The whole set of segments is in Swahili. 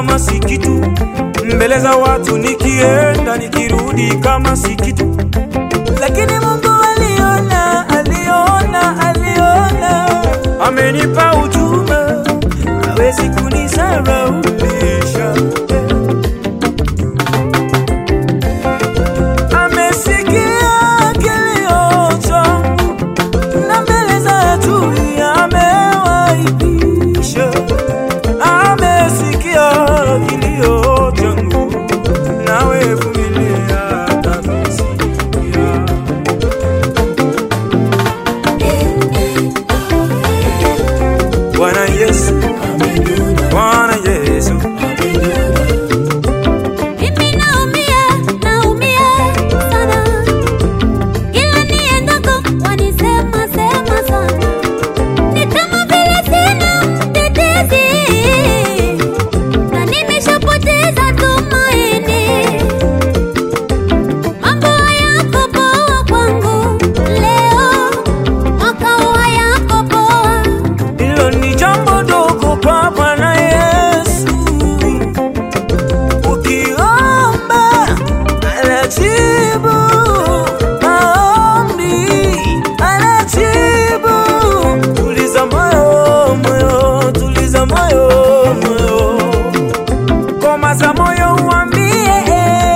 kama si kitu, mbele za watu nikienda nikirudi kama si kitu, lakini Mungu aliona, aliona, aliona, amenipa ujumbe, hawezi kunisaraulisha. Amesikia kilio changu na mbele za adui amewaibisha. Amesikia kilio changu, nawe vumilia, atavisikia. Bwana Yesu, Bwana Yesu, Mimi naumia, naumia sana. Kila niendako wanisema sema sana. Ni kama vile sina mtetezi. Na nimeshapoteza tumaini. Mambo hayako poa kwangu leo. Mwaka huu hayako poa. hilo ni jambo dogo kwa Bwana Yesu. Ukiomba anajibu maombi, anajibu. Tuliza moyo, moyo, tuliza moyo, moyo, komaza moyo, uambie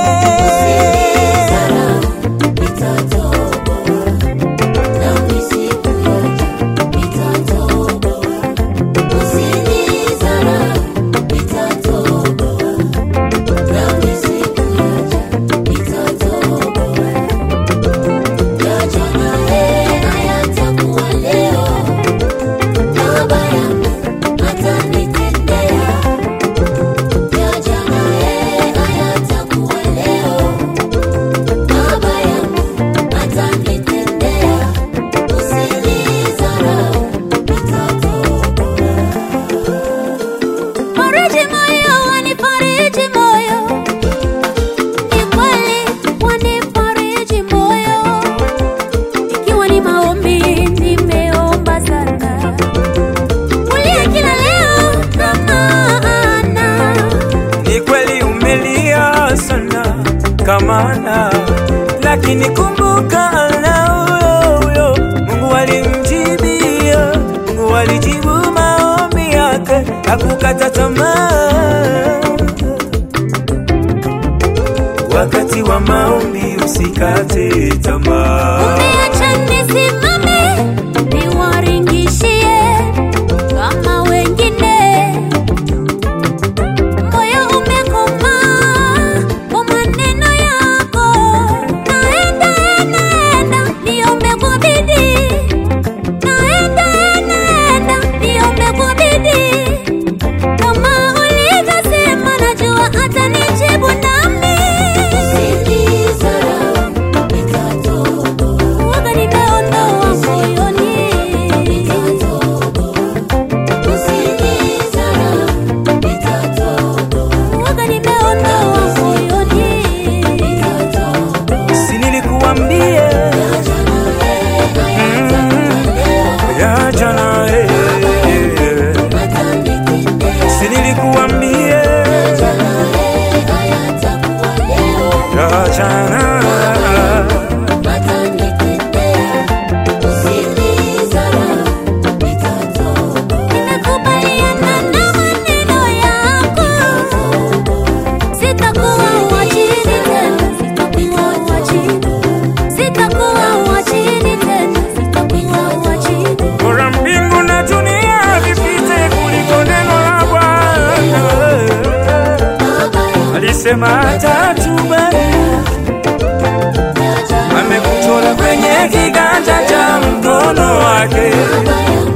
Fariji moyo, wanifariji moyo. Ni kweli wanifariji moyo. Ikiwa ni maombi nimeomba sana. Kulia kila leo kama ana. Ni kweli umelia sana kama ana, lakini kumbuka ana huyo huyo. Mungu alimjibia, Mungu alijibu maombi yake, hakukata tamaa. Wakati wa maombi usikate tamaa. Umeacha nisimame niwaringishie kama wengine. Moyo umekomaa kwa maneno yako. Naenda, naenda, niombe kwa bidii. Naenda, naenda, niombe kwa bidii. Kama ulivyosema, najua atanijibu nami. Uoga nimeondoa moyoni. Uoga nimeondoa moyoni. Si nilikuambia ya jana, eh, eh, si nilikuambia ya jana. Nimekubaliana na maneno yako. Sitakuwa wa chini tena, sitakuwa wa chini. Sitakuwa wa chini tena, sitakuwa wa chini. Bora mbingu na dunia vipite kuliko neno la Bwana. Alisema atatubariki, amekuchora kwenye kiganja cha mkono wake.